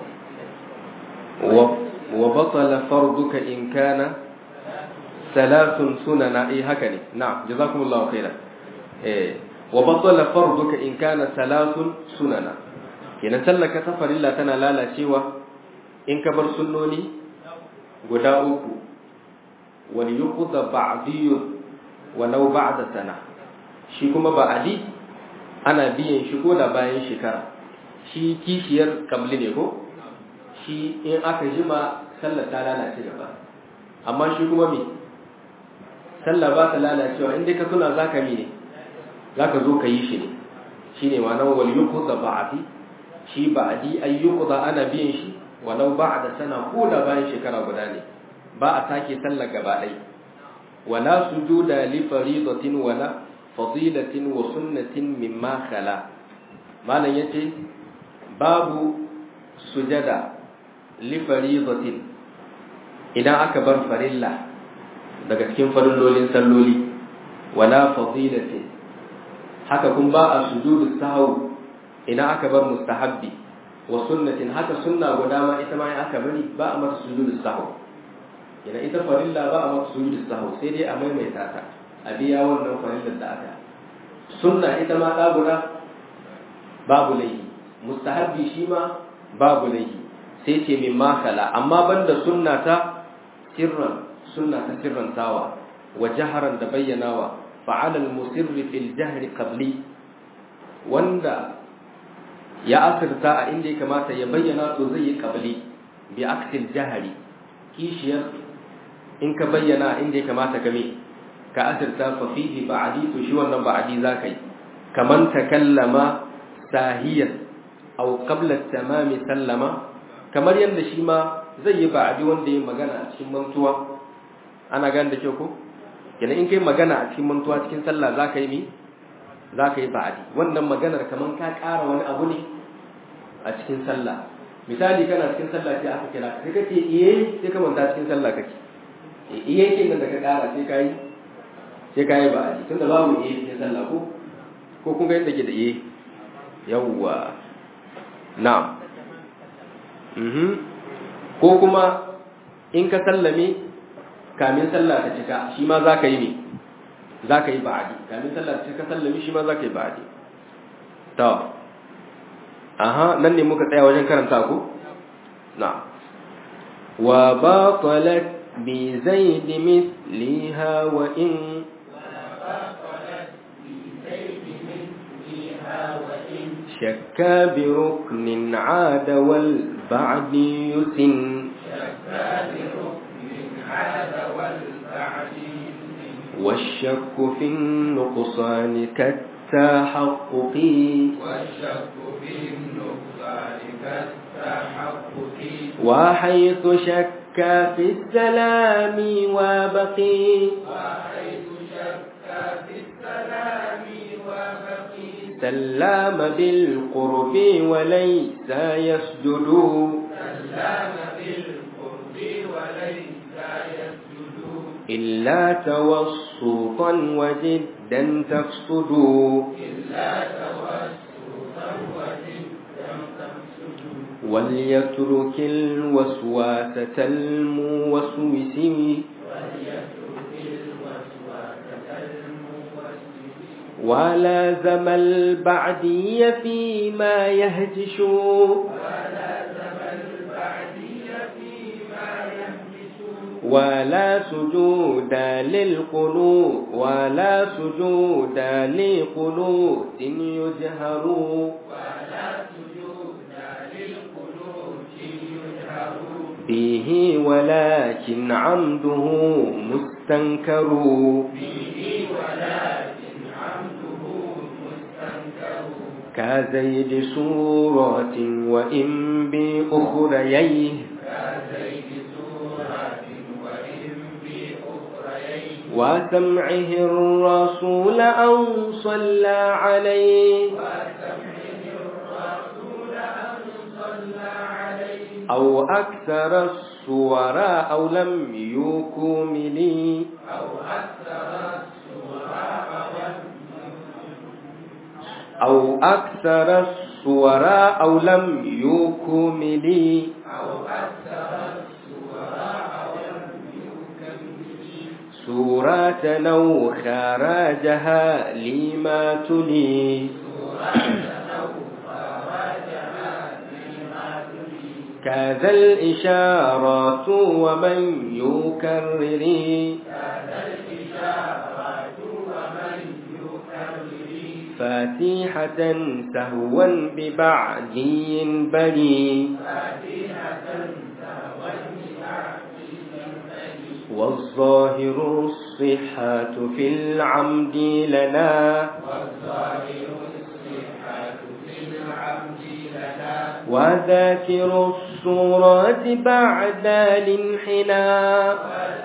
وبطل فرضك ان كان ثلاث سنن اي هكذا نعم جزاكم الله خيرا إيه وبطل فرضك ان كان ثلاث سنن kenan sallaka ta farilla tana lalacewa in ka bar sunnoni guda uku wal yuqda ba'diyun walau ba'da sana shi kuma ba'adi ana biyan shi ko da bayan shekara shi kishiyar kamli ne ko shi in aka jima sallar ta lalace gaba amma shi kuma me sallah ba ta lalacewa in dai ka tuna zaka mi ne zaka zo ka yi shi ne shine ma'anar wal yuqda ba'di shi ba'di ayyuku da ana biyan shi walau ba'da sana ko da bayan shekara guda ne ba a sake sallar gaba ɗai wala sujuda li faridatin wala fadilatin wa sunnatin mimma khala malam yace babu sujada li faridatin idan aka bar farilla daga cikin farillolin salloli wala fadilatin haka kun ba a sujudu sahau idan aka bar mustahabbi wa sunnatin haka sunna guda ma ita ma aka bari ba a mata sujudu sahau idan ita farilla ba a mata sujudu sahau sai dai a maimaita ta a biya wannan farillar da aka sunna ita ma da guda babu laihi mustahabbi shi ma babu laihi sai ce min makala amma banda sunna ta sirran sunna ta sirrantawa wa jaharan da bayyanawa fa'ala al-musirri fil jahri qabli wanda ya asirta a inda ya kamata ya bayyana to zai yi qabli bi aksil jahri kishiyar in ka bayyana inda ya kamata ka me ka asirta fa fihi ba'di to shi wannan ba'di zaka yi kaman takallama sahiyan aw qabla tamami sallama kamar yanda shi ma zai yi ba'adi wanda yayi magana a cikin mantuwa ana gane da kyau ko kenan in kai magana a cikin mantuwa cikin sallah zaka yi mi zaka yi ba'adi wannan maganar kaman ka ƙara wani abu ne a cikin sallah misali kana cikin sallah sai aka kira sai kace iye sai ka manta cikin sallah kake iye kin da ka ƙara sai kai sai kai ba'adi tunda babu iye cikin sallah ko ko kun ga yadda ke da iye yawwa na'am mhm ko kuma in ka sallame kamin sallah ta cika shi ma za ka yi ne za ka yi ba'adi kamin sallah ta cika sallame shi ma za ka yi ba'adi to aha nan ne muka tsaya wajen karanta ku na wa batalat bi zaid misliha wa in شك بركن عاد والبعد يسن والشك في النقصان كالتحقق والشك في النقصان كالتحقق وحيث شك في السلام وبقي وحيث شك في السلام وبقي سلام بالقرب وليس يسجد سلم بالقرب وليس يسجد إلا توسطا وجدا تفسد إلا توسطا وجدا تفسد وليترك الوسواسة الموسوس وليترك الوسوسة الموسوس ولازم البعدي فيما يهجش ولازم البعدي فيما يهمس ولا سجود للقنوت ولا سجود لقنوت يجهر ولا سجود للقنوت يجهر به ولكن عمده مستنكر به ولكن عمده مستنكر كزيد سورة وإن بأخرييه كزيد سورة وإن بأخرين وسمعه الرسول أو صلى عليه وسمعه الرسول أن صلى عليه أو أكثر الصور أو لم يكمل أو أكثر السوراء أو أكثر الصور أو لم يكمل أو أكثر السوراء ولم يكمل سورة أو خرجها لما تلي كذا الإشارات ومن يكرر فاتحة سهوا ببعدي بني والظاهر الصحة في العمد لنا وذاكر الصورة بعد الانحناء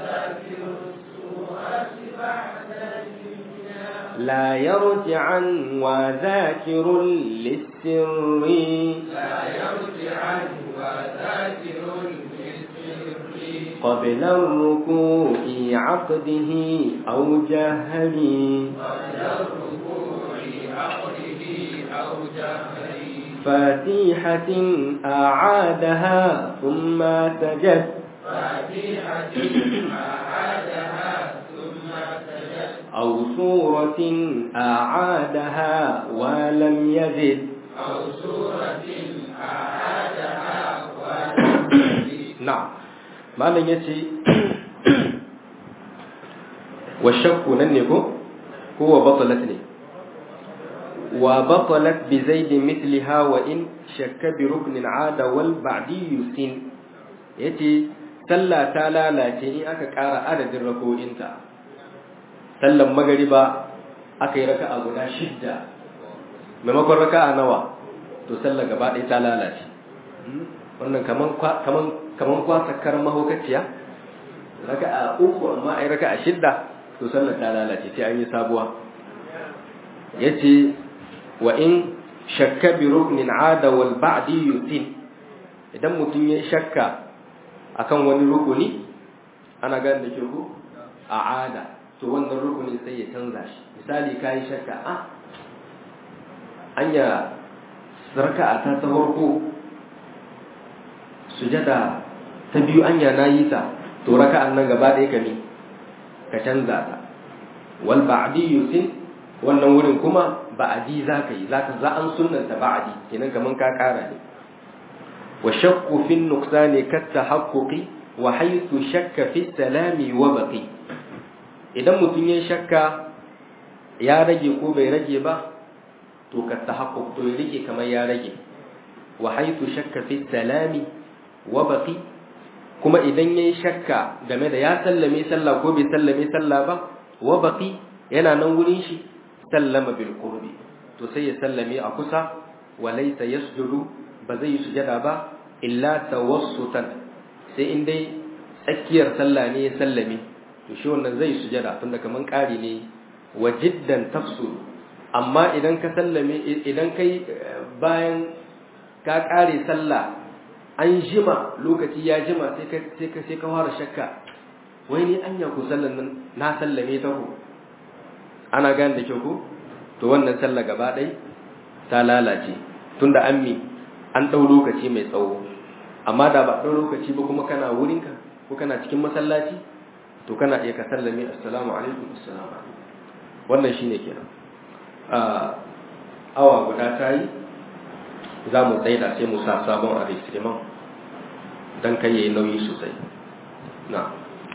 لا يرجعا وذاكر للسر قبل الركوع عقده أو جهله فاتحة أعادها ثم سجد أو سورة أعادها ولم يزد نعم ما لن يتي والشك ننكو هو بطلتني وبطلت بزيد مثلها وإن شك بركن عاد والبعدي سن يتي سلا تالا لا إن أكا كارا عدد الركوع sallan magariba aka yi raka'a guda shidda maimakon raka'a nawa to sallar gaba ɗaya ta lalace wannan kaman kaman kaman kwasakar mahaukaciya raka a uku amma ai raka a shidda to sallar ta lalace sai an yi sabuwa yace wa in shakka bi ruknin ada wal ba'di yutin idan mutum ya shakka akan wani rukuni ana gane da ke ku a ada to wannan rukuni sai ya canza shi misali kai shakka a anya raka'a ta ta farko sujada ta biyu anya nayi ta to raka'an nan gaba ɗaya ka ne ka canza ta wal ba'di yusin wannan wurin kuma ba'adi zaka yi zaka za an sunnanta ba'adi kenan kaman ka kara ne wa shakku fi nuqsani kat tahaqquqi wa haythu shakka fi salami wa baqi idan mutum ya shakka ya rage ko bai rage ba to ka tahaqquq to ya rage kamar ya rage wa haythu shakka fi salami wa baqi kuma idan yayi shakka game da ya sallame sallah ko bai sallame sallah ba wa baqi yana nan wurin shi sallama bil qurbi to sai ya sallame a kusa wa laysa yasjudu ba zai yi sujada ba illa tawassutan sai in dai tsakiyar sallah ne ya sallame to shi wannan zai sujada tunda kaman ƙari ne wa jiddan tafsul amma idan ka sallame idan kai bayan ka ƙare sallah an jima lokaci ya jima sai ka sai ka sai ka fara shakka wai ni anya ku sallan nan na sallame ta ku ana gane da kyau ko to wannan sallah gaba ɗai ta lalace tunda an mi an ɗau lokaci mai tsawo amma da ba ɗau lokaci ba kuma kana wurinka ko kana cikin masallaci to kana iya ka sallame assalamu alaikum assalamu alaikum wannan shine kenan awa guda ta yi za mu tsaida sai mu sa sabon a don kai yayi nauyi sosai na